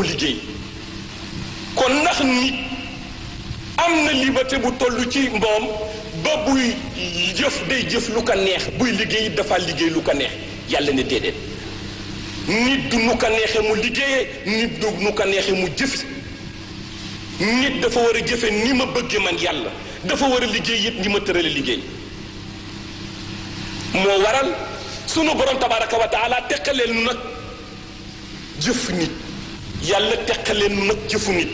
mu liggéey kon ndax nit am na liberté bu toll ci mboom ba buy jëf day jëf lu ko neex buy liggéey dafa liggéey lu ko neex yàlla ne déedéet nit du nu ko neexee mu liggéeyee nit du nu ko neexee mu jëfi nit dafa war a jëfe ni ma bëgge man yàlla dafa war a liggéey it ni ma tërale liggéey moo waral sunu borom tabaraka wa taala teqaleen nu nag jëf nit yàlla teqaleen nu nag jëfu nit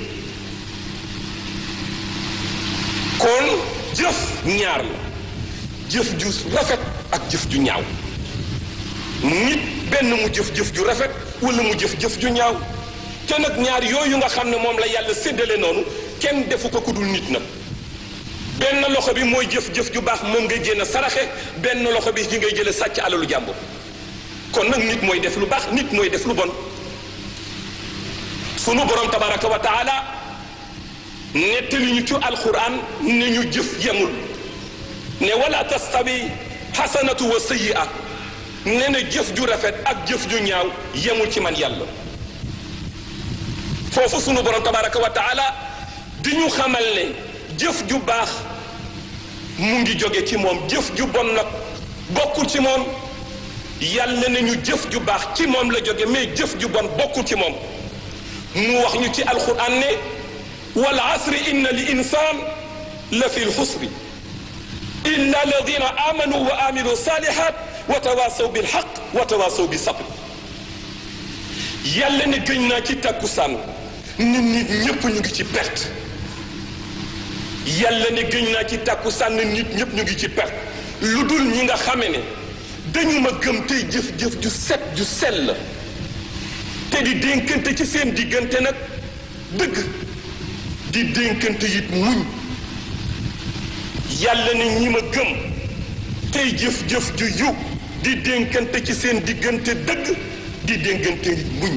kon jëf ñaar la jëf ju rafet ak jëf ju ñaaw nit benn mu jëf-jëf ju rafet wala mu jëf-jëf ju ñaaw te nag ñaar yooyu nga xam ne moom la yàlla séddale noonu kenn defu ko ku dul nit nag benn loxo bi mooy jëf-jëf ju baax moom ngay jéem a saraxe benn loxo bi ci ngay jële sàcc alalu jàmbur kon nag nit mooy def lu baax nit mooy def lu bon sunu borom tabaraka wa taala nettali ñu ci alquran ne ñu jëf yemul ne wala tastawi xasanatu wa sayyi'a ne na jëf ju rafet ak jëf ju ñaaw yemul ci man yàlla foofu sunu borom tabaraka wa taala di ñu xamal ne jëf ju baax mu ngi jóge ci moom jëf ju bon nag bokkul ci moom yàlla ne ñu jëf ju baax ci moom la jóge mais jëf ju bon bokkul ci moom mu wax ñu ci alquran ne wal asri inna li insaan la fi lxusri illa alladina amanu wa amilu salihat wa tawasaw bil xaq wa tawasaw bi sabr yàlla ne gëñ naa ci takkusaan nit nit ñépp ñu ngi ci perte yàlla ne gëñ naa ci takkusaan nit ñépp ñu ngi ci perte lu dul ñi nga xame ne dañu ma gëm tey jëf-jëf ju set ju sell te di dénkante ci seen diggante nag dëgg di dénkante it muñ yàlla ne ñi ma gëm tey jëf-jëf ju yu di dénkante ci seen diggante dëgg di dénkante it muñ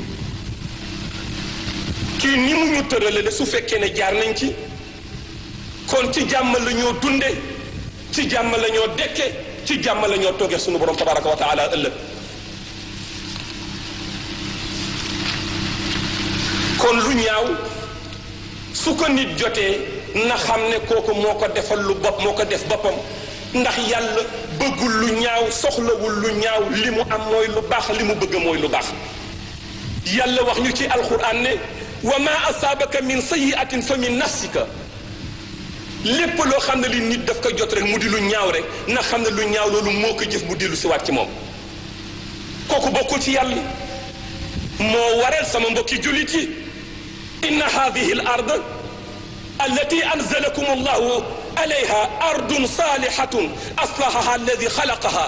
kii ni mu ñu tëralale su fekkee ne jaar nañ ci kon ci jàmm la ñoo dunde ci jàmm la ñoo dekke ci jàmm la ñoo toogee sunu borom tabaraka wa taala ëllëg kon lu ñaaw su ko nit jotee na xam ne kooku moo ko defal lu bopp moo ko def boppam ndax yàlla bëggul lu ñaaw soxlawul lu ñaaw li mu am mooy lu baax li mu bëgg mooy lu baax yàlla wax ñu ci alquran ne wa ma asaabaka min sayiatin fa min nafsika lépp loo xam ne li nit daf ko jot rek mu di lu ñaaw rek na xam ne lu ñaaw loolu moo ko jëf mu dellu siwaat ci moom kooku bokkul ci yàlla moo waral sama mbokki jullit yi inna hadihi al ard allati anzalakum allahu alayha ardun salihatun aslahaha alladi xalaqaha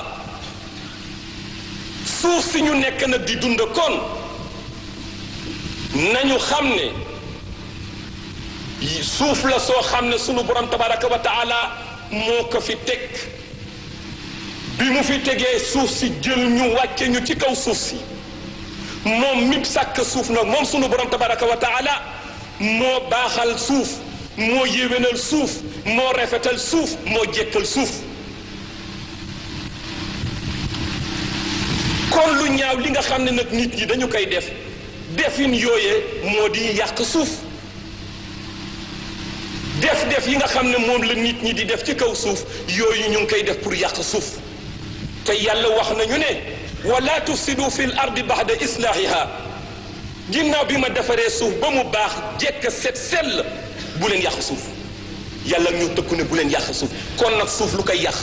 suuf si ñu nekk nag di dund kon nañu xam ne suuf la soo xam ne sunu borom tabaraka wa taala moo ko fi teg bi mu fi tegee suuf si jël ñu wàcce ñu ci kaw suuf si moom mi sàkk suuf nag moom sunu borom tabaraka wa taala moo baaxal suuf moo yéwénal suuf moo rafetal suuf moo jekkal suuf kon lu ñaaw li nga xam ne nag nit ñi dañu koy def defin yooyee moo di yàq suuf def def yi nga xam ne moom la nit ñi di def ci kaw suuf yooyu ñu ngi koy def pour yàq suuf te yàlla wax nañu ne wala tufsidu fi l ardi baxda islaahiha ginnaaw bi ma defaree suuf ba mu baax jekk set sell bu leen yàq suuf yàlla ñu tëkku ne bu leen yàq suuf kon nag suuf lu koy yàq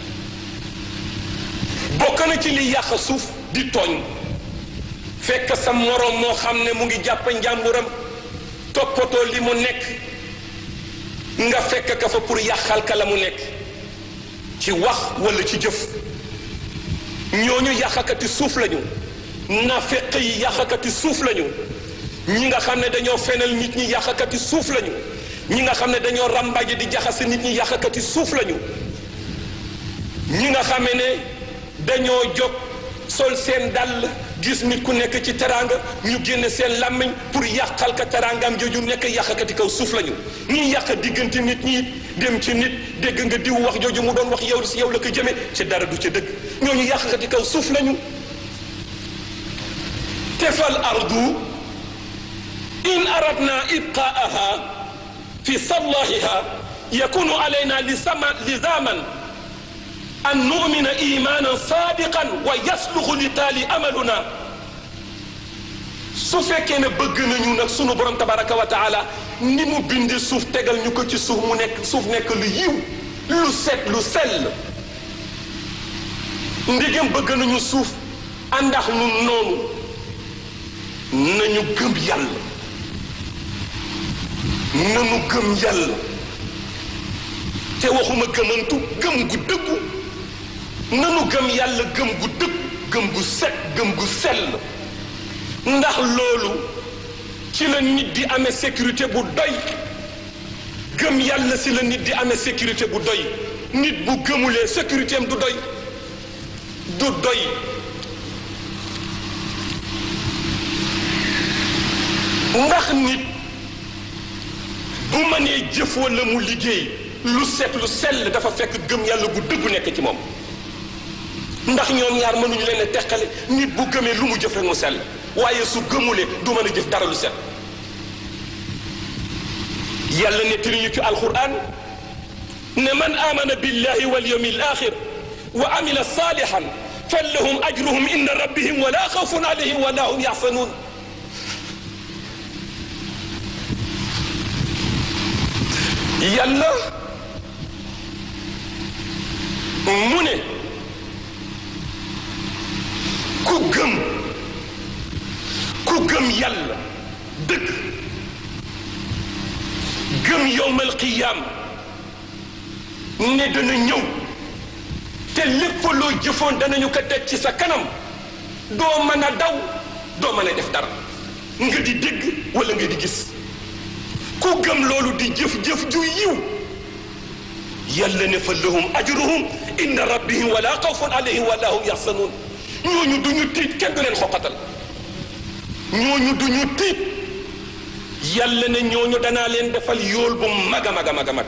bokk na ci li yàq suuf di tooñ fekk sa moroom moo xam ne mu ngi jàpp njàmburam toppatoo li mu nekk nga fekk ka fa pour yàqal ka la mu nekk ci wax walla ci jëf ñooñu yàqakati suuf lañu nafeq yi yàqakati suuf lañu ñi nga xam ne dañoo fenal nit ñi yàqakati suuf lañu ñi nga xam ne dañoo ràmbaje di jaxase nit ñi yàqakati suuf lañu ñi nga xam ne dañoo jóg sol seen dàll gis nit ku nekk ci teraanga ñu génne seen làmmiñ pour yàqal ka teraangaam jooju nekk yàqakati kaw suuf lañu ñi yàq diggante nit ñi dem ci nit dégg nga diw wax jooju mu doon wax yow si yow la ko jëme ci dara du ca dëgg ñooñu yàqakati kaw suuf lañu tefal ardu in aradna ibqaaha fi sallahiha yakunu alayna lizaman an numina imanan sadiqan wa yasluxu li taali amaluna su fekkee ne bëgg nañu nag sunu borom tabaraka wa taala ni mu bindi suuf tegal ñu ko ci suuf mu nekk suuf nekk lu yiw lu set lu sell ndigam bëgg nañu suuf àndax nu noonu nañu gëm yàlla nañu gëm yàlla te waxuma gëmantu gëm gu dëggu nanu gëm yàlla gëm gu dëgg gëm gu set gëm gu sell ndax loolu ci la nit di amee sécurité bu doy gëm yàlla si la nit di amee sécurité bu doy nit bu gëmulee sécurité am du doy du doy ndax nit bu mënee jëf wala mu liggéey lu set lu sell dafa fekk gëm yàlla gu dëggu nekk ci moom ndax ñoom ñaar mënuñu leen a teqale nit bu gëmee lu mu jëf rek mu sell waaye su gëmulee du mën a jëf dara lu set yàlla nettali ñu ci alquran ne man amana billahi wal yawmi al axir wa amila salihan fallahum ajruhum inda rabbihim wala xawfun alayhim wala hum yaxsanun yàlla mu ne ku gëm ku gëm yàlla dëgg gëm yowmal qiyaam ne dana ñëw te lépp loo jëfoon danañu ko teg ci sa kanam doo mën a daw doo mën a def dara nga di dégg wala nga di gis ku gëm loolu di jëf-jëf ju yiw yàlla ne fa lahum ajruhum inda rabbihim wala xawfun alayhim wala hum yaxsanuun ñooñu duñu tiit kenn du leen xoqatal ñooñu duñu tiit yàlla ne ñooñu danaa leen defal yool bu mag a mag a mag a mag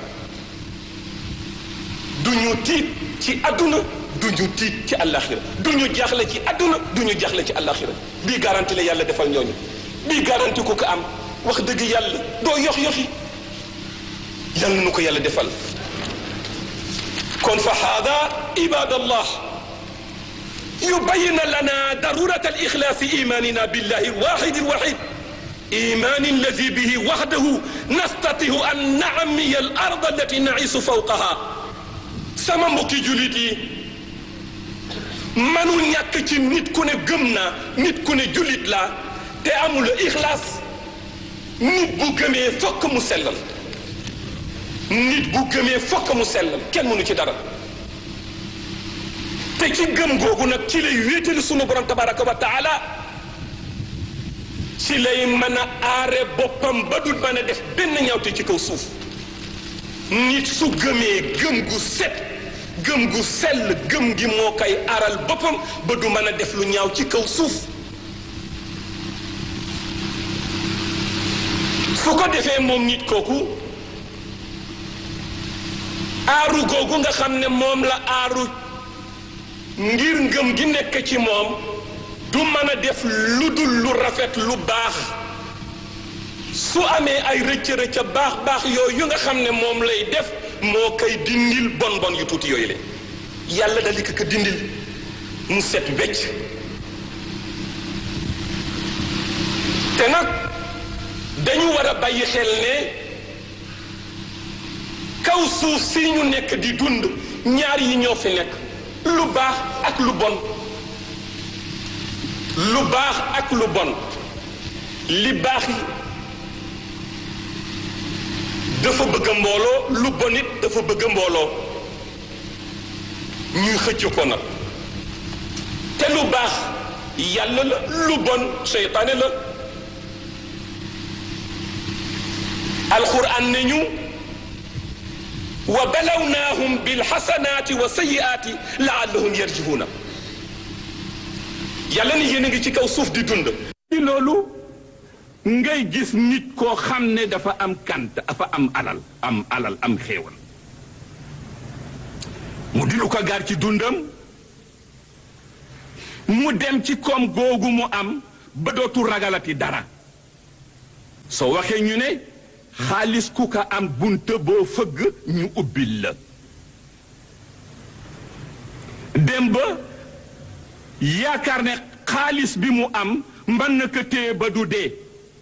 duñu tiit ci àdduna duñu tiit ci àllaaxira duñu jaaxle ci àdduna duñu jaaxle ci àllaaxira bii garanti la yàlla defal ñooñu bii garanti ku ko am wax dëgg yàlla doo yox yoxi yàlla nu ko yàlla defal kon fa haada ibadallah yubayina lana darurat alixlaasi imanina billahi alwaxid alwaxid iman alladi bihi waxdahu nastatihu an naamiya al ard allati naisu fawqaha sama mbokki julit yi manu ñàkk ci nit ku ne gëm naa nit ku ne julit laa te amul ixlaas nit bu gëmee fokk mu sellal nit bu gëmee fokk mu sellal kenn mënu ci dara te ci gëm googu nag ci lay wéetali sunu borom tabaraka wa taala ci lay mën a aare boppam ba dul mën a def benn ñawte ci kaw suuf nit su gëmee gëm gu set gëm gu sell gëm gi moo koy aaral boppam ba du mën a def lu ñaaw ci kaw suuf su ko defee moom nit kooku aaru googu nga xam ne moom la aaru ngir ngëm gi nekk ci moom du mën a def lu dul lu rafet lu baax su amee ay rëcc-rëcc baax baax yooyu yu nga xam ne moom lay def moo koy dindil bon bon yu tuuti yooyu le yàlla dal di ko ko dindil mu set wecc te nag dañu war a bàyyi xel ne kaw suuf si ñu nekk di dund ñaar yi ñoo fi nekk lu baax ak lu bon lu baax ak lu bon li baax yi dafa bëgg a mbooloo lu bon it dafa bëgg a mbooloo ñuy xëcc ko nag te lu baax yàlla la lu bon seytaane la alquran ne ñu wa balawnaahum bilxasanaati wa sayiaati laallahum yarjihuuna yàlla ni yéen a ngi ci kaw suuf di dund ci loolu ngay gis nit koo xam ne dafa am kant dafa am alal am alal am xéewal mu di lu ko gaar ci dundam mu dem ci koom googu mu am ba dootu ragalati dara soo waxee ñu ne xaalis ku ka am bunta boo fëgg ñu ubbil la dem ba yaakaar ne xaalis bi mu am mën na ko téye ba du dee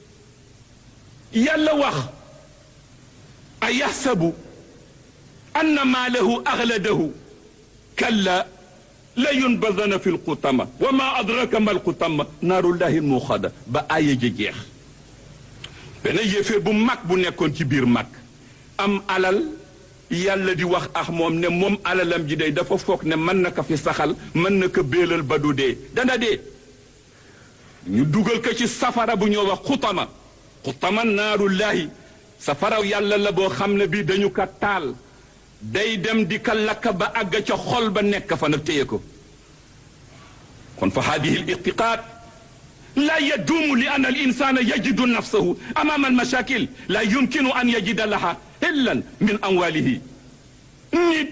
yàlla wax a yaxsabu anna maalahu axladahu kalla la yunbadana fi lxutama wa ma adraka ma lxutama naarullahi lmuxada ba aaya ja jeex benn yéeféer bu mag bu nekkoon ci biir mag am alal yàlla di wax ak moom ne moom alalam ji day dafa foog ne mën na ko fi saxal mën na ko béelal ba du dee dana dee ñu dugal ko ci safara bu ñoo wax xutama xutama naarullahi safaraw yàlla la boo xam ne bii dañu ko taal day dem di ka lakk ba àgg ca xol ba nekk fa nag téye ko kon fa haadihi l irtiqaad laa yaduumu li anna al insana yajidu nafsahu amaama al mashakil laa yumkinu an yajida laha hillan min amwalihi nit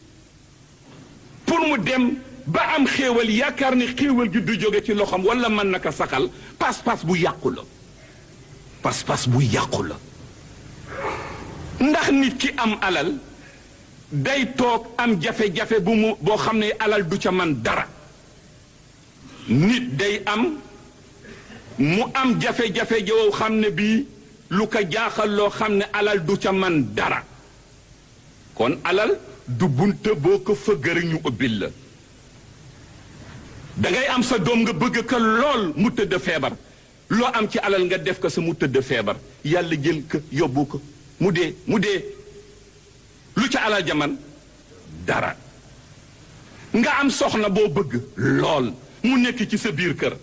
pour mu dem ba am xéewal yaakaar ni xéewal gi du jóge ci loxoom wala mën na ko saxal pas-pas bu yàqu la pas-pas bu yàqu la ndax nit ki am alal day toog am jafe-jafe bu mu boo xam ne alal du ca man dara nit day am mu am jafe-jafe joo xam ne bii lu ko jaaxal loo xam ne alal du ca man dara kon alal du bunte boo ko fëggëri ñu ubbil la da ngay am sa doom nga bëgg ko lool mu tëdd feebar loo am ci alal nga def ko sa mu tëdd feebar yàlla jël ko yóbbu ko mu dee mu dee lu ca alal jaman dara nga am soxna boo bëgg lool mu nekk ci sa biir kër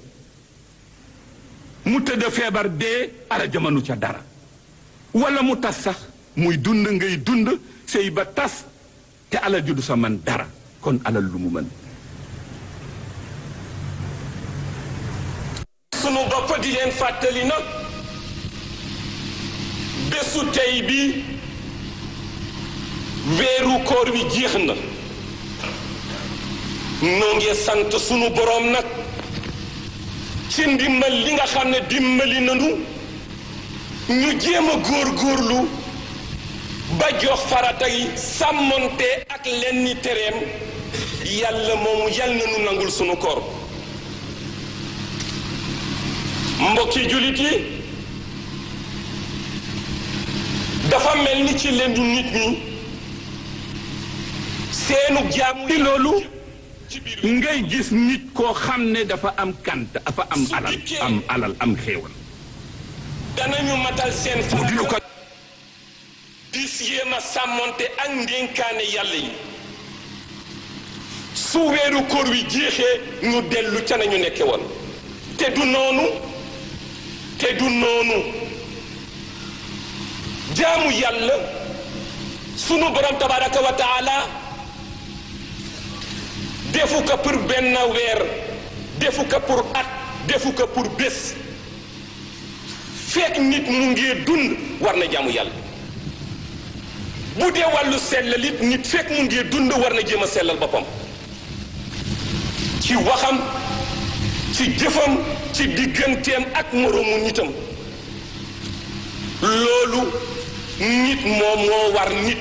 mu tëdd feebar dee alal jamanu ca dara wala mu tas sax muy dund ngay dund sëy ba tas te alal ju du sa man dara kon alal lu mu mën sunu bopp di leen fàttali nag bésu tey bi weeru koor wi jeex na noo ngi sant sunu boroom nag ci ndimbal li nga xam ne dimbali nanu ñu jéem a góor-góorlu ba jox farata yi sàmmonte ak lenni tereem yàlla moomu yal na nu nangul sunu koor mbokki jullit yi dafa mel ni ci leen nit ñi seenu jaamu ci loolu ci biir ngay gis nit koo xam ne dafa am kant dafa am alal am alal am xéewal danañu matal seen mu di lu ko di yéem a sàmmonte ak ndénkaane yàlla yi su weeru koor wi jeexee ñu dellu ca nañu nekke woon te du noonu te du noonu jaamu yàlla sunu borom tabaraka wa taala defu ko pour benn weer defu ko pour at defu ko pour bés fekk nit mu ngi dund war na jaamu yàlla bu dee wàllu sellal it nit fekk mu ngi dund war na jéem a sellal boppam ci waxam ci jëfam ci digganteem ak moroomu nitam loolu nit moom moo war nit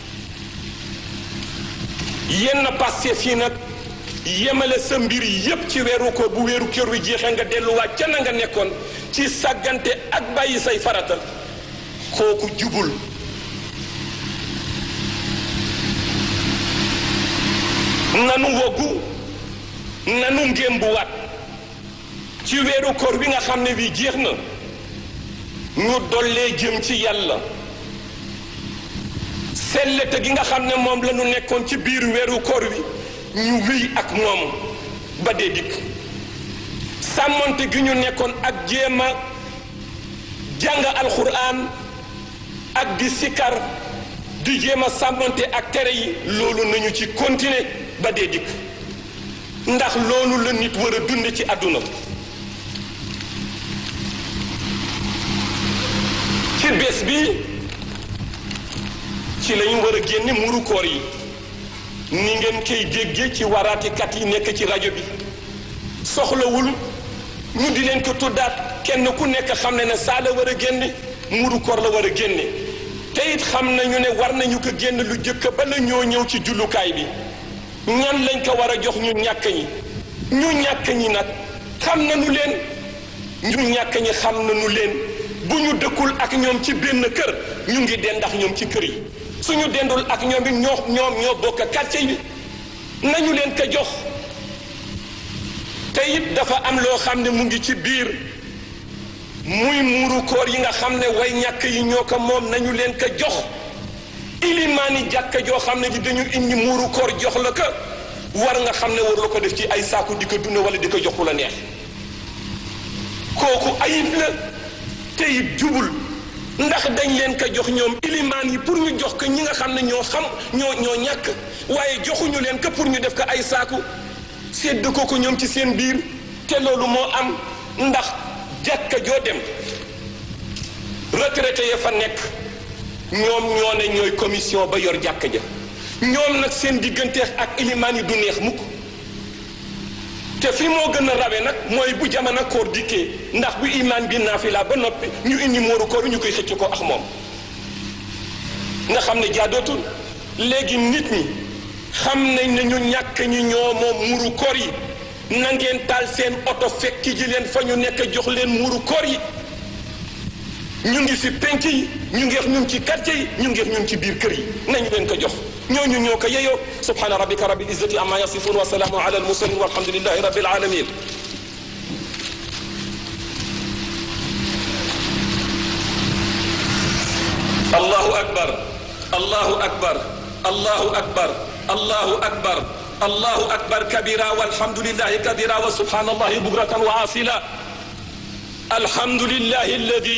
yenn Pastef yi nag yemale sa mbir yépp ci weeru ko bu weeru kër wi jeexee nga delluwaat ca na nga nekkoon ci sàggante ak bàyyi say farata kooku jubul nanu woggu nanu ngémbuwaat ci weeru koor bi nga xam ne bii jeex na ñu dollee jëm ci yàlla sellete gi nga xam ne moom la ñu nekkoon ci biir weeru koor wi ñu wéy ak moom ba dee dikk sàmmonte gi ñu nekkoon ak jéem a jàng alxuraan ak di sikar di jéem a sàmmonte ak tere yi loolu nañu ci continuer ba dee dikk ndax loolu la nit war a dund ci àdduna ci bés bi ci lañu war a génne muru koor yi ni ngeen koy dégge ci waraatikat yi nekk ci rajo bi soxlawul ñu di leen ko tuddaat kenn ku nekk xam ne ne saa la war a génne muuru koor la war a génne te it xam nañu ne war nañu ko génn lu jëkk ba la ñoo ñëw ci jullukaay bi ñan lañ ko war a jox ñu ñàkk ñi ñu ñàkk ñi nag xam nañu leen ñu ñàkk ñi xam nañu leen bu ñu dëkkul ak ñoom ci benn kër ñu ngi dendax ñoom ci kër yi suñu dendul ak ñoom it ñoo ñoom ñoo bokk quartier bi nañu leen ko jox te it dafa am loo xam ne mu ngi ci biir muy muuru koor yi nga xam ne way ñàkk yi ñoo ko moom nañu leen ko jox ilimaani jàkka joo xam ne di dañu indi muuru koor jox la ko war nga xam ne war la ko def ci ay saaku di ko dund wala di ko jox ku la neex kooku ayib la te it jubul ndax dañ leen ko jox ñoom ilimaan yi pour ñu jox ko ñi nga xam ne ñoo xam ñoo ñoo ñàkk waaye joxuñu leen ko pour ñu def ko ay saaku sédd ko ko ñoom ci seen biir te loolu moo am ndax jàkka joo dem retraité ya fa nekk ñoom ñoo ne ñooy commission ba yor jàkka ja ñoom nag seen digganteex ak ilimaan yi du neex mukk te fi moo gën a rawe nag mooy bu jamono koor dikkee ndax bu imaan bi naafila ba noppi ñu indi mooru koor ñu koy xëcc ko ak moom nga xam ne jaadootul léegi nit ñi xam nañ ne ñu ñàkk ñi ñoo moom muuru koor yi na ngeen taal seen oto fekki ji leen fa ñu nekk jox leen muuru koor yi ñu ngi si penc yi ñu ngeex ñun ci quartier yi ñu ngeex ñun ci biir kër yi nañu leen ko jox ñooñu ñoo ko yeyoo subhana rabbika rabbil izzati amma yasifun wa salaamun ala al mursalin walhamdulillahi rabbil alamin allahu akbar allahu akbar allahu akbar allahu akbar allahu akbar kabira walhamdulillahi kabira wa subhanallahi bukratan wa asila alhamdulillahi alladi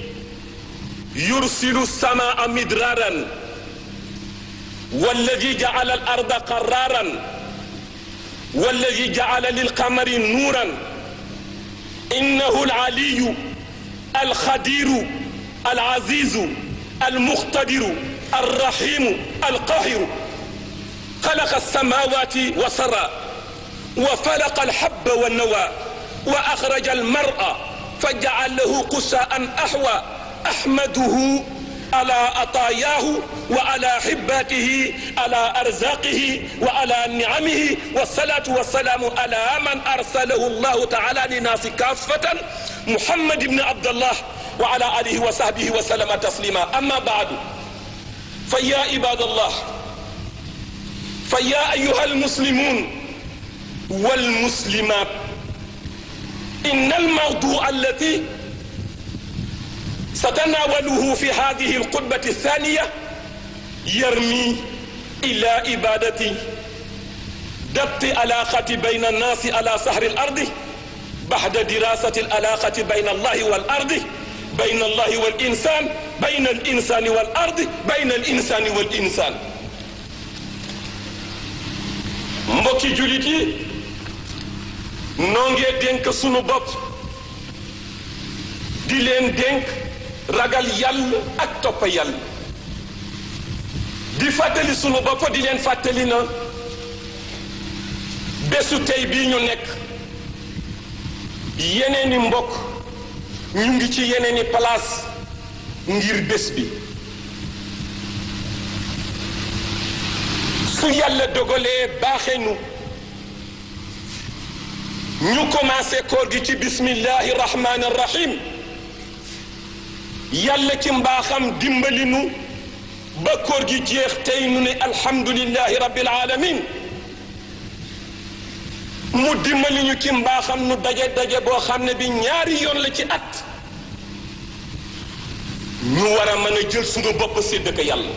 يرسل السماء مدرارا والذي جعل الارض قرارا والذي جعل للقمر نورا انه العلي الخدير العزيز المقتدر الرحيم القاهر خلق السماوات وسرى وفلق الحب والنوى واخرج المرء فجعله قساء احوى احمده على عطاياه وعلى حباته على ارزاقه وعلى نعمه والصلاه والسلام على من ارسله الله تعالى للناس كافه محمد بن عبد الله وعلى اله وصحبه وسلم تسليما اما بعد فيا عباد الله فيا ايها المسلمون والمسلمات ان الموضوع الذي ستناوله في هذه الخطبة الثانية يرمي إلى إبادة ضبط علاقة بين الناس على سهر الأرض بعد دراسة العلاقة بين الله والأرض بين الله والإنسان بين الإنسان والأرض بين الإنسان والإنسان mbokki julit yi noo ngee dénk sunu bopp di leen dénk ragal yàlla ak topp yàlla di fàttali sunu bopp di leen fàttali na bésu tey bii ñu nekk yeneeni mbokk ñu ngi ci yeneeni place ngir bés bi su yàlla dogalee baaxe nu ñu commencé koor gi ci bismillahi rahmani rahim yàlla ci mbaaxam dimbali nu ba koor gi jeex tey nu ne alhamdulillahi rabbil alamin mu dimbali ñu ci mbaaxam nu daje daje boo xam ne bi ñaari yoon la ci at ñu war a mën a jël suñu bopp sédd ko yàlla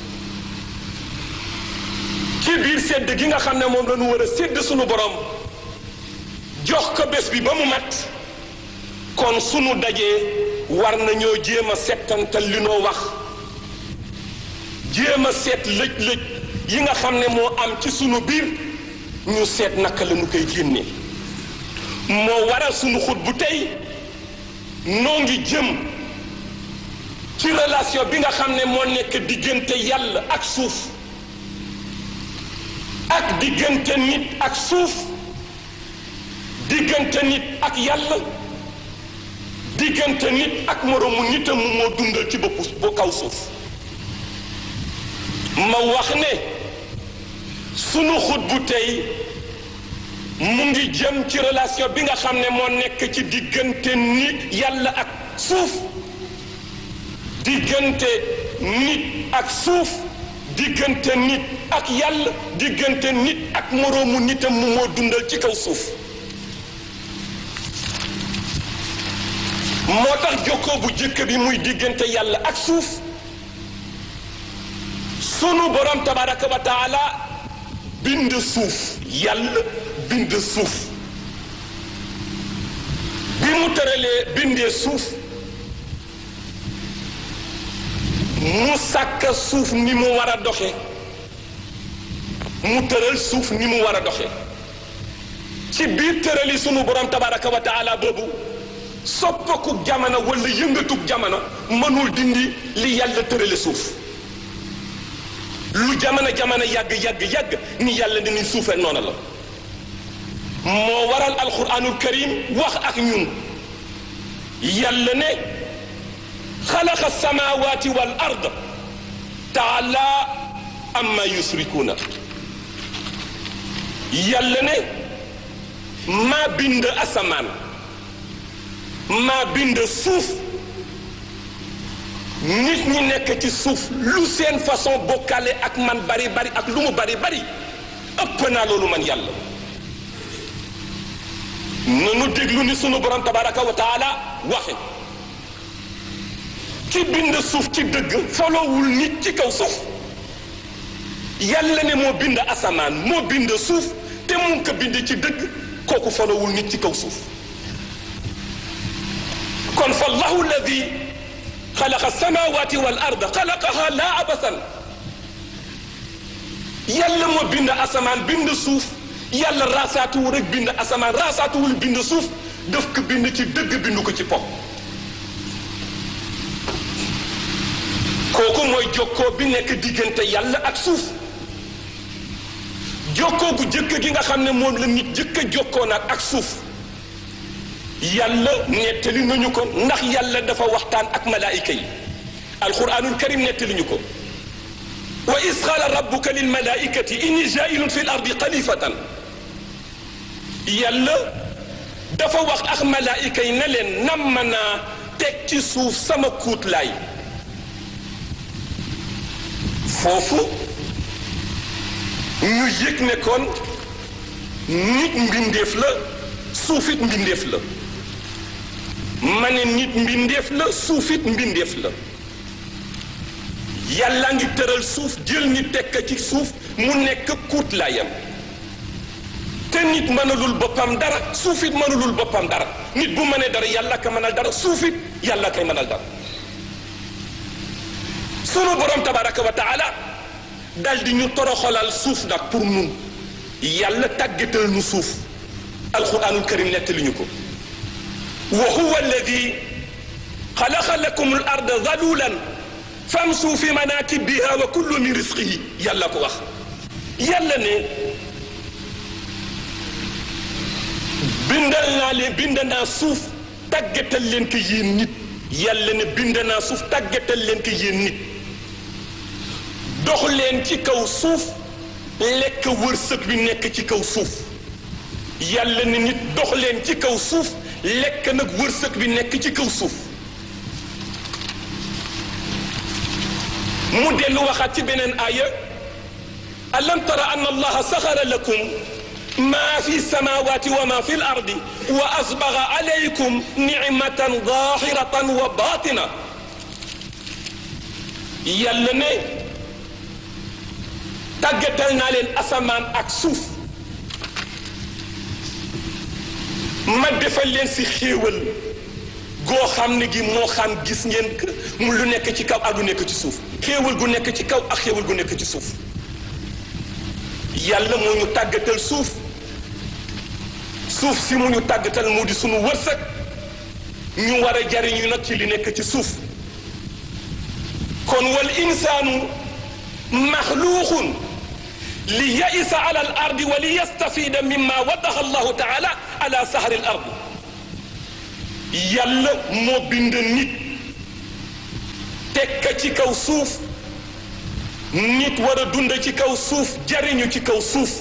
ci biir sédd gi nga xam ne moom la ñu war a sédd suñu borom jox ko bés bi ba mu mat kon sunu dajee war nañoo jéem a settantal li noo wax jéem a seet lëj-lëj yi nga xam ne moo am ci sunu biir ñu seet naka la ñu koy génne moo waral sunu xut bu tey noo ngi jëm ci relation bi nga xam ne moo nekk diggante yàlla ak suuf ak diggante nit ak suuf diggante nit ak yàlla diggante nit ak moroomu nitam mu moo dundal ci boppu bu kaw suuf ma wax ne sunu xut bu tey mu ngi jëm ci relation bi nga xam ne moo nekk ci diggante nit yàlla ak suuf diggante nit ak suuf diggante nit ak yàlla diggante nit ak moroomu nitam mu moo dundal ci kaw suuf moo tax jokkoo bu jëkk bi muy diggante yàlla ak suuf sunu borom tabaraka wa taala bind suuf yàlla bind suuf bi mu tëralee bindee suuf mu sàkk suuf ni mu war a doxe mu tëral suuf ni mu war a doxe ci biir tërali sunu borom tabaraka wa taala boobu soppakuk jamono wala yëngatuk jamono mënul dindi li yàlla tërale suuf lu jamono jamono yàgg yàgg yàgg ni yàlla ni ni suufe noona la moo waral alquranul karim wax ak ñun yàlla ne xalaqa samawati wal ard taala amma yusrikuuna yàlla ne maa bind asamaan maa bind suuf nit ñi nekk ci suuf lu seen façon bokkale ak man bari bari ak lu mu bari bari ëpp naa loolu man yàlla nanu déglu ni sunu borom tabaraka wa taala waxe ki bind suuf ci dëgg folowul nit ci kaw suuf yàlla ne moo bind asamaan moo bind suuf te mu ngi ko bind ci dëgg kooku folowul nit ci kaw suuf kon fa allahu alladi xalaqa samawati wal arda xalaqaha laa abasan yàlla moo bind asamaan bind suuf yàlla raasaatuwul rek bind asamaan raasaatuwul bind suuf daf ko bind ci dëgg bind ko ci pop kooku mooy jokkoo bi nekk diggante yàlla ak suuf jokkoo bu jëkk gi nga xam ne moom la nit jëkk a jokkoo nag ak suuf yàlla nettali nañu ko ndax yàlla dafa waxtaan ak malaayika yi alquranul karim nettali ñu ko wa is qaala rabbuka lil malaikati inni jailun fi l ardi xalifatan yàlla dafa wax ak malaayika yi ne leen nam naa teg ci suuf sama kuutlaay foofu ñu yëg ne kon nit mbindeef la suufit mbindeef la ma ne nit mbindeef la suufit mbindeef la yàlla ngi tëral suuf jël nit tekk ci suuf mu nekk kuutlaayam te nit mënalul boppam dara suufit mënalul boppam dara nit bu mënee dara yàlla ka mënal dara suufit yàlla kay mënal dara sunu borom tabaraka wa taala dal di ñu toroxalal suuf nag pour nun yàlla tàggatal nu suuf alquranul karim nettali ñu ko wa huwa alladi xalaqa lakum al arda zalulan famsu fi manakibiha wa kullu min risqihi yàlla ko wax yàlla ne bindal naa leen bind naa suuf tàggatal leen ko yéen nit yàlla ne bind naa suuf tàggatal leen ko yéen nit dox leen ci kaw suuf lekk wërsëg bi nekk ci kaw suuf yàlla ne nit dox leen ci kaw suuf lekk nag wërsëg bi nekk ci kaw suuf mu dellu waxaat ci beneen aaya alam tara anna allaha saxara lakum ma fi samawati wa ma fi l ardi wa asbaga alaykum nicmatan zahiratan wa batina yàlla ne tàggatal naa leen asamaan ak suuf ma defal leen si xéewal goo xam ne gi moo xam gis ngeen mu lu nekk ci kaw ak lu nekk ci suuf xéewal gu nekk ci kaw ak xéewal gu nekk ci suuf yàlla moo ñu tàggatal suuf suuf si mu ñu tàggatal mu di sunu wërsëg ñu war a jariñu nag ci li nekk ci suuf kon wal insaanu maxluuqun li yaisa ala al ardi wa li yastafida mimma wadaxa allahu taala ala sahari al ardi yàlla moo bind nit tekka ci kaw suuf nit war a dund ci kaw suuf jariñu ci kaw suuf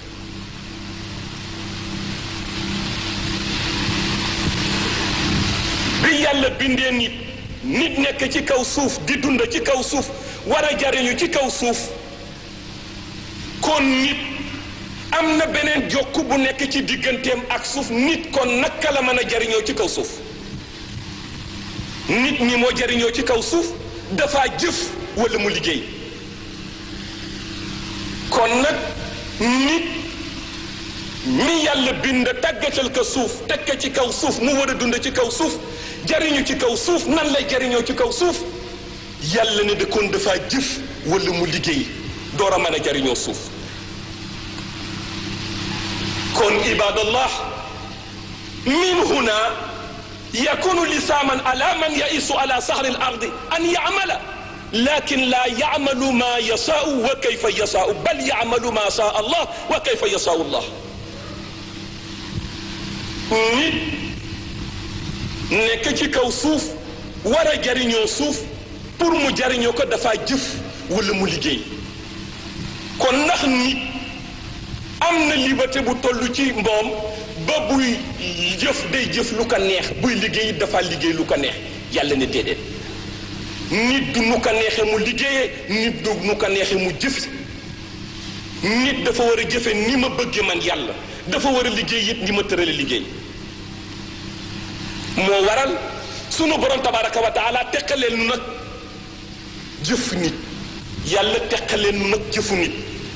bi yàlla bindee nit nit nekk ci kaw suuf di dund ci kaw suuf war a jariñu ci kaw suuf kon nit am na beneen jokk bu nekk ci digganteem ak suuf nit kon naka la mën a jariñoo ci kaw suuf nit ñi moo jariñoo ci kaw suuf dafa jëf walla mu liggéey kon nag nit mi yàlla bind tàggatal ko suuf teg ko ci kaw suuf mu war a dund ci kaw suuf jariñu ci kaw suuf nan lay jariñoo ci kaw suuf yàlla ne de kon dafa jëf walla mu liggéey door a mën a jariñoo suuf kon ibadallah min huna yakunu lisaaman ala man yaisu ala sahri al ardi an yamala lakin la yamalu ma yasaau wa kayfa yasaau bal yamalu ma saa allah wa kayfa yasaau allah nit nekk ci kaw suuf war a jariñoo suuf pour mu jariñoo ko dafa jëf wala mu liggéey kon ndax nit am na liberté bu toll ci mboom ba buy jëf day jëf lu ko neex buy liggéey dafa liggéey lu ko neex yàlla ne déedéet nit du nu ko neexee mu liggéeyee nit du nu ko neexee mu jëf nit dafa war a jëfe ni ma bëgge man yàlla dafa war a liggéey it ni ma tërale liggéey moo waral sunu borom tabaraka wa taala teqaleen nu nag jëf nit yàlla teqaleen nu nag jëfu nit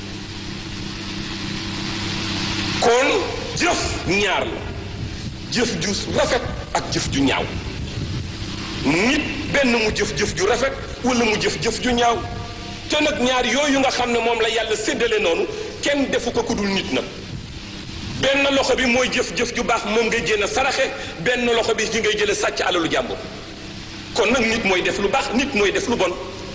kon jëf ñaar la jëf ju rafet ak jëf ju ñaaw nit benn mu jëf-jëf ju rafet wala mu jëf-jëf ju ñaaw te nag ñaar yooyu nga xam ne moom la yàlla séddale noonu kenn defu ko ku dul nit nag benn loxo bi mooy jëf-jëf ju baax moom ngay jéem a saraxe benn loxo bi ñu ngay jële sàcc alalu jàmbur kon nag nit mooy def lu baax nit mooy def lu bon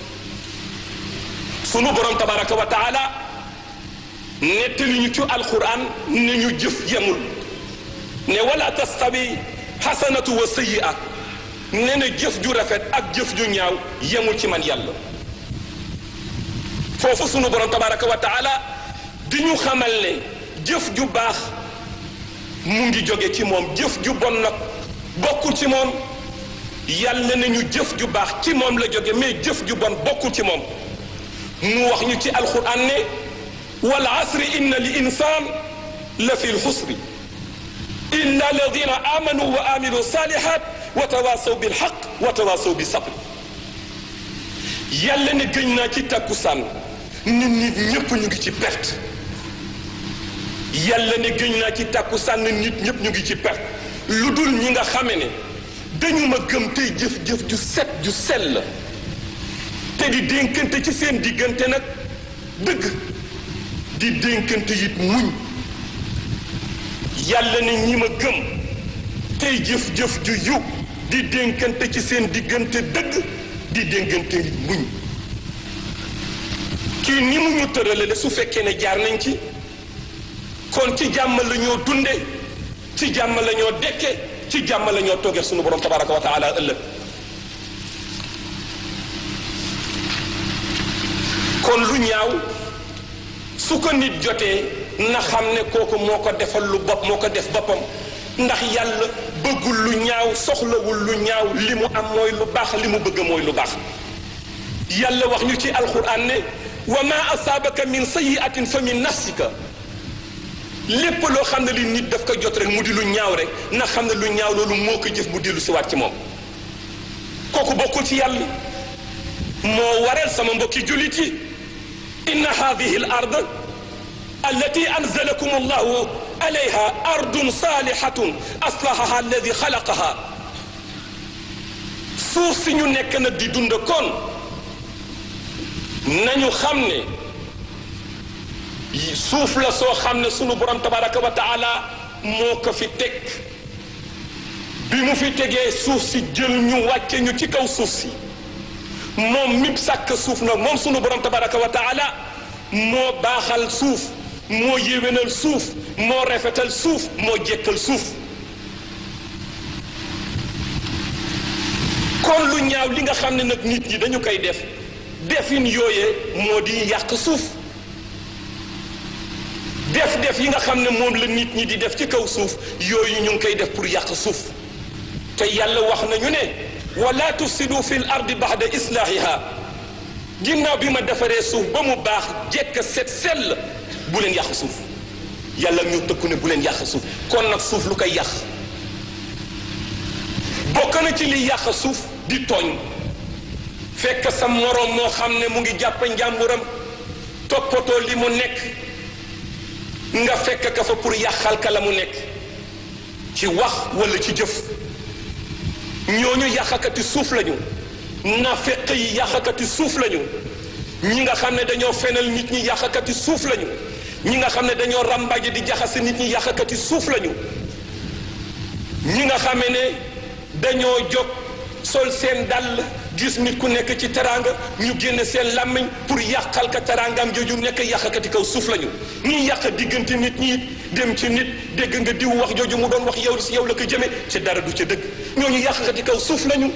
sunu borom tabaraka wa taala nettali ñu ci alquran ne ñu jëf yemul ne wala tastawi xasanatu wa sayyi'a ne na jëf ju rafet ak jëf ju ñaaw yemul ci man yàlla foofu sunu borom tabaraka wa taala di ñu xamal ne jëf ju baax mu ngi jóge ci moom jëf ju bon nag bokkul ci moom yàlla na ñu jëf ju baax ci moom la jóge mais jëf ju bon bokkul ci moom mu wax ñu ci alquran ne wal asri inna li insan la fi lxusri illa alladina amanu wa amilu salihat wa tawasaw bilxaq wa tawasaw bi sabri yàlla ne gëñ naa ci takkusaan nit nit ñépp ñu ngi ci perte yàlla ne gëñ naa ci takkusaan nit ñépp ñu ngi ci perte lu dul ñi nga xame ne dañu ma gëm tey jëf-jëf ju set ju sell te di dénkante ci seen diggante nag dëgg di dénkante it muñ yàlla ne ñi ma gëm tey jëf-jëf ju yu di dénkante ci seen diggante dëgg di dénkante it muñ kii ni mu ñu tëralale su fekkee ne jaar nañ ci kon ci jàmm la ñoo dunde ci jàmm la ñoo dekke ci jàmm la ñoo toogee sunu borom tabaraka wa taala ëllëg kon lu ñaaw su ko nit jotee na xam ne kooku moo ko defal lu bopp moo ko def boppam ndax yàlla bëggul lu ñaaw soxlawul lu ñaaw li mu am mooy lu baax li mu bëgg mooy lu baax yàlla wax ñu ci alquran ne wa ma asaabaka min sayiatin fa min nafsika lépp loo xam ne li nit daf ko jot rek mu di lu ñaaw rek na xam ne lu ñaaw loolu moo ko jëf mu dellu si waat ci moom kooku bokkul ci yàlla moo waral sama mbokki jullit yi inna hadihi al ard allati anzalakum allahu alayha ardun salihatun aslahaha alladi xalaqaha suuf si ñu nekk na di dund kon nañu xam ne suuf la soo xam ne sunu borom tabaraka wa taala moo ko fi teg bi mu fi tegee suuf si jël ñu wàcce ñu ci kaw suuf si moom mi sàkk suuf nag moom sunu borom tabaraka wa taala moo baaxal suuf moo yéwénal suuf moo rafetal suuf moo jekkal suuf kon lu ñaaw li nga xam ne nag nit ñi dañu koy def defin yooye moo di yàq suuf def def yi nga xam ne moom la nit ñi di def ci kaw suuf yooyu ñu ngi koy def pour yàq suuf te yàlla wax nañu ne wala tufsidu fi l ardi baxda islaahiha ginnaaw bi ma defaree suuf ba mu baax jekk set sell bu leen yàq suuf yàlla ñu tëkku ne bu leen yàq suuf kon nag suuf lu koy yàq bokk na ci li yàq suuf di tooñ fekk sa moroom moo xam ne mu ngi jàpp njàmburam toppatoo li mu nekk nga fekk ka fa pour yàqal ka la mu nekk ci wax walla ci jëf ñooñu yàqakati suuf lañu nafeq yi yàqakati suuf lañu ñi nga xam ne dañoo fenal nit ñi yàqakati suuf lañu ñi nga xam ne dañoo ràmbaje di jaxase nit ñi yàqakati suuf lañu ñi nga xam ne dañoo jóg sol seen dàll gis nit ku nekk ci teraanga ñu génne seen làmmiñ pour yàqal ka teraangam jooju nekk yàqakati kaw suuf lañu ñi yàq diggante nit ñi dem ci nit dégg nga diw wax jooju mu doon wax yow si yow la ko jëme ci dara du ca dëgg ñooñu yàqakati kaw suuf lañu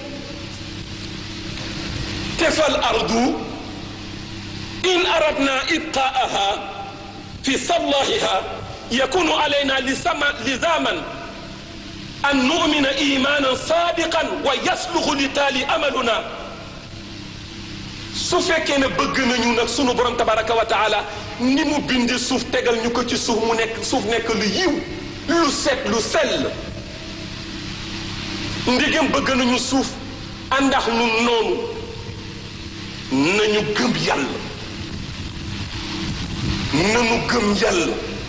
te fal ardu in aradna ibqaaha fi sallahiha yakunu alayna lisama lizaman an numina imanan sadiqan wa yasluxu li taali amaluna su fekkee ne bëgg nañu nag sunu borom tabaraka wa taala ni mu bindi suuf tegal ñu ko ci suuf mu nekk suuf nekk lu yiw lu set lu sell ndigam bëgg nañu suuf àndax nu noonu nañu gëm yàlla nañu gëm yàlla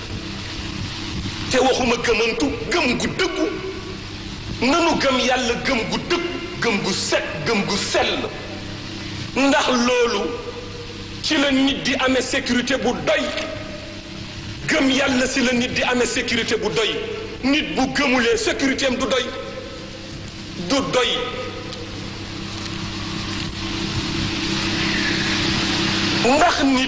te waxuma gëmantu gëm gu dëggu nanu gëm yàlla gëm gu dëgg gëm gu set gëm gu sell ndax loolu ci la nit di amee sécurité bu doy gëm yàlla si la nit di amee sécurité bu doy nit bu gëmulee sécurité am du doy du doy ndax nit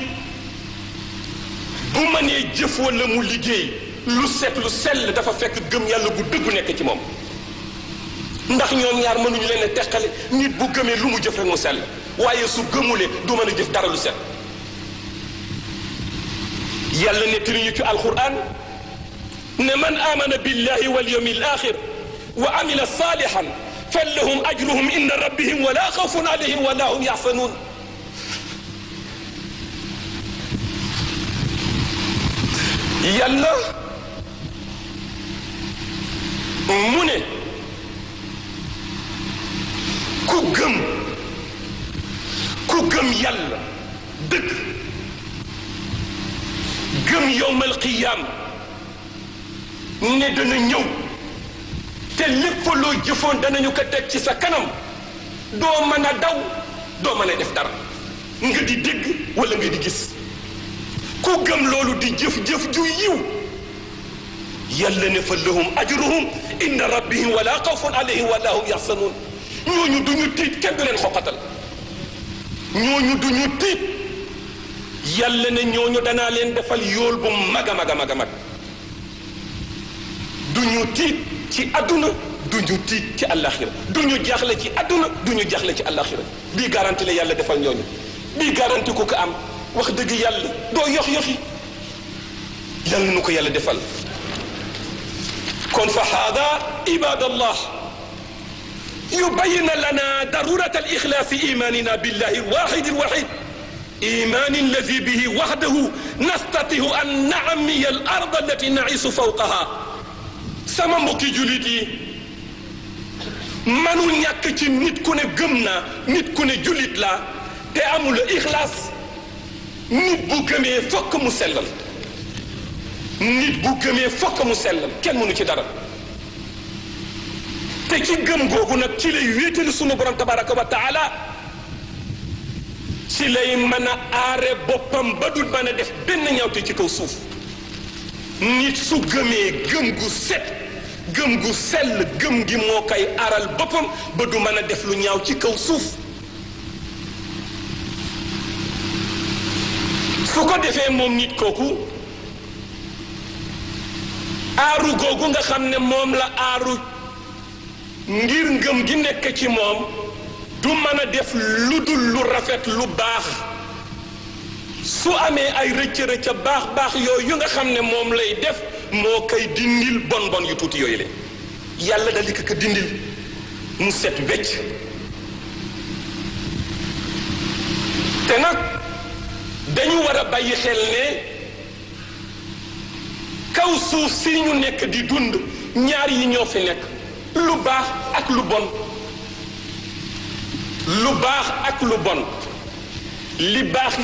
bu mënee jëf walla mu liggéey lu set lu sell dafa fekk gëm yàlla bu dëggu nekk ci moom ndax ñoom ñaar mënuñu leen a teqale nit bu gëmee lu mu jëf rek mu sell waaye su gëmulee du mën a jëf dara lu set yàlla nettali ñu ci alquran ne man amana billahi wal yawmil axir wa amila salihan fallahum ajruhum inda rabbihim wala xawfun alayhim wala hum yaxsanuun yàlla mu ne ku gëm ku gëm yàlla dëgg gëm yowmal qiyaam ne dana ñëw te lépp loo jëfoon danañu ko teg ci sa kanam doo mën a daw doo mën a def dara nga di dégg wala nga di gis ku gëm loolu di jëf-jëf ju yiw yàlla ne fa lahum ajruhum inda rabbihim wala xawfun alayhim wala hum yaxsanuun ñooñu du ñu tiit kenn du leen xoqatal ñooñu du ñu tiit yàlla ne ñooñu danaa leen defal yool bu mag a mag a mag a mag du ñu tiit ci àdduna du ñu tiit ci àllaaxira du ñu jaaxle ci àdduna du ñu jaaxle ci àllaaxira bii garanti la yàlla defal ñooñu bii garanti ku ko am wax dëgg yàlla doo yox yoxi yàlla nu ko yàlla defal kon fa haada ibadallah yubayina lana darurat alixlaasi imanina billahi alwaxidi alwaxid iman alladi bihi waxdahu nastatihu an naamiya al ard allati naisu fawqaha sama mbokki julit yi manu ñàkk ci nit ku ne gëm naa nit ku ne julit laa te amul ixlaas nit bu gëmee fokk mu sellal nit bu gëmee fokk mu sellal kenn mënu ci dara te ci gëm googu nag ci lay wéetali sunu borom tabaraka wa taala ci lay mën a aare boppam ba dul mën a def benn ñawte ci kaw suuf nit su gëmee gëm gu set gëm gu sell gëm gi moo koy aaral boppam ba du mën a def lu ñaaw ci kaw suuf su ko defee moom nit kooku aaru googu nga xam ne moom la aaru ngir ngëm gi nekk ci moom du mën a def lu dul lu rafet lu baax su amee ay rëcc-rëcc baax baax yooyu yu nga xam ne moom lay def moo koy dindil bon bon yu tuuti yooyu la yàlla dal di ko dindil mu set wecc te nag dañu war a bàyyi xel ne kaw suuf si ñu nekk di dund ñaar yi ñoo fi nekk lu baax ak lu bon lu baax ak lu bon li baax yi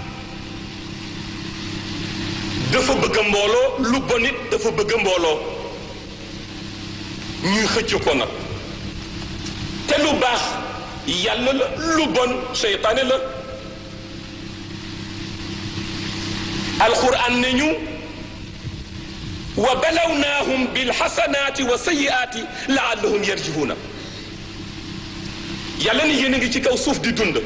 dafa bëgg mbooloo lu bon it dafa bëgg mbooloo ñuy xëcc ko nag te lu baax yàlla la lu bon seytaane la alquran ne ñu wa balawnaahum bilxasanaati wa sayiaati laallahum yarjihuuna yàlla ni yéen a ngi ci kaw suuf di dund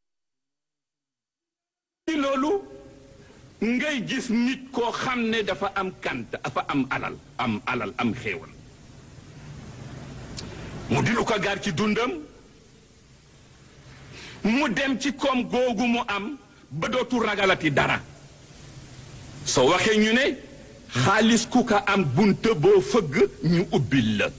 ci loolu ngay gis nit koo xam ne dafa am kant dafa am alal am alal am xéewal mu di lu ko gaar ci dundam mu dem ci koom googu mu am ba dootu ragalati dara soo waxee ñu ne xaalis ku ko am bunta boo fëgg ñu ubbil la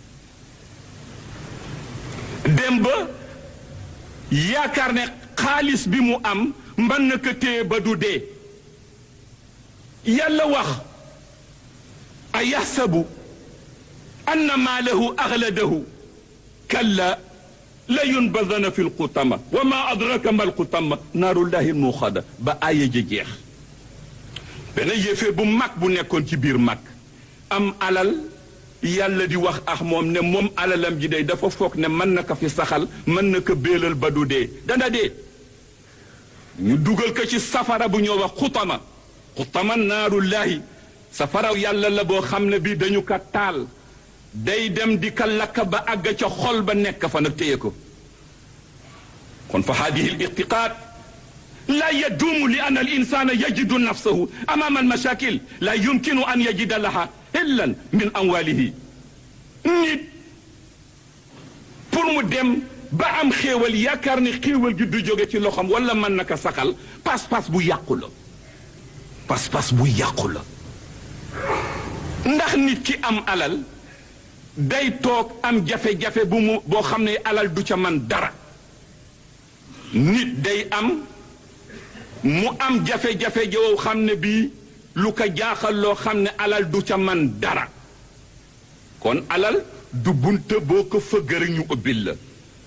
dem ba yaakaar ne xaalis bi mu am mën na ko téye ba du dee yàlla wax a yaxsabu anna maalahu axladahu kalla la yunbadana fi lxutama wa ma adraka ma lxutama naarullahi lmuuxada ba aaya ja jeex benn yéeféer bu mag bu nekkoon ci biir mag am alal yàlla di wax ak moom ne moom alalam ji day dafa foog ne mën na ko fi saxal mën na ko béelal ba du dee dana dee ñu dugal ko ci safara bu ñoo wax xutama xutama naarullahi safara yàlla la boo xam ne bii dañu ko taal day dem di ka lakk ba àgg ca xol ba nekk fa nag téye ko kon fa haadihi l irtiqaad laa yaduumu li anna al insana yajidu nafsahu amaama al mashakil laa yumkinu an yajida laha illan min amwalihi nit pour mu dem ba am xéewal yaakaar ne xéewal gi du jóge ci loxoom wala mën na ko saxal pas-pas bu yàqu la pas-pas bu yàqu la ndax nit ki am alal day toog am jafe-jafe bu mu boo xam ne alal du ca man dara nit day am mu am jafe-jafe joo xam ne bii lu ko jaaxal loo xam ne alal du ca man dara kon alal du bunta boo ko fëgg rek ñu ubbil la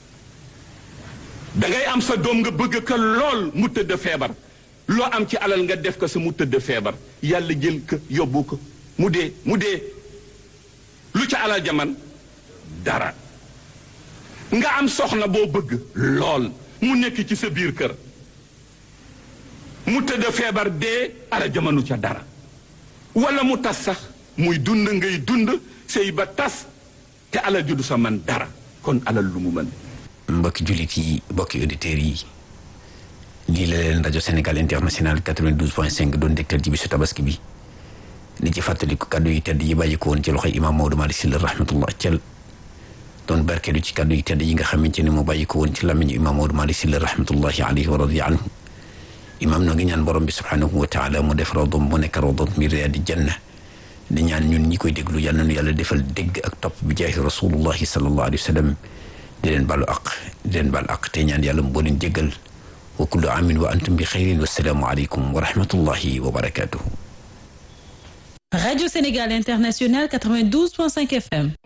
dangay am sa doom nga bëgg ko lool mu tëdd feebar loo am ci alal nga def ko sa mu tëdd feebar yàlla jël ko yóbbu ko mu dee mu dee lu ca alal jaman dara nga am soxna boo bëgg lool mu nekk ci sa biir kër mu tëdd feebar dee alal jamanu ca dara wala mu tas sax muy dund ngay dund sëy ba tas te alal ju du sa man dara kon alal lu mu mën mbokki jullit yi mbokki auditeurs yi lii la leen rajo Sénégal international 92.5 doon dégtal ci bisu tabaski bi di ci fàttaliku kaddu yi tedd yi bàyyi ko woon ci loxoy imaam Maodo Malick Sylla rahmatullah cel doon barkeelu ci kaddu yi tedd yi nga xamante ne mu bàyyi ko woon ci làmmiñu imaam Maodo Malick Sylla rahmatullahi alayhi wa radiya anhu imaam noo ngi ñaan borom bi subhanahu wa taala mu def rawdom mu nekk rawdom mi riyaadi janna di ñaan ñun ñi koy déglu yàlla nu yàlla defal dégg ak topp bi jaahi rasulullahi sallallahu alayhi wa sallam di leen baalu aq di leen baal aq te ñaan yàlla mu boo leen jéggal wa kullu amin wa antum bi xayrin wassalaamu aleykum wa rahmatullahi wa barakatuhu Radio Sénégal International 92.5 FM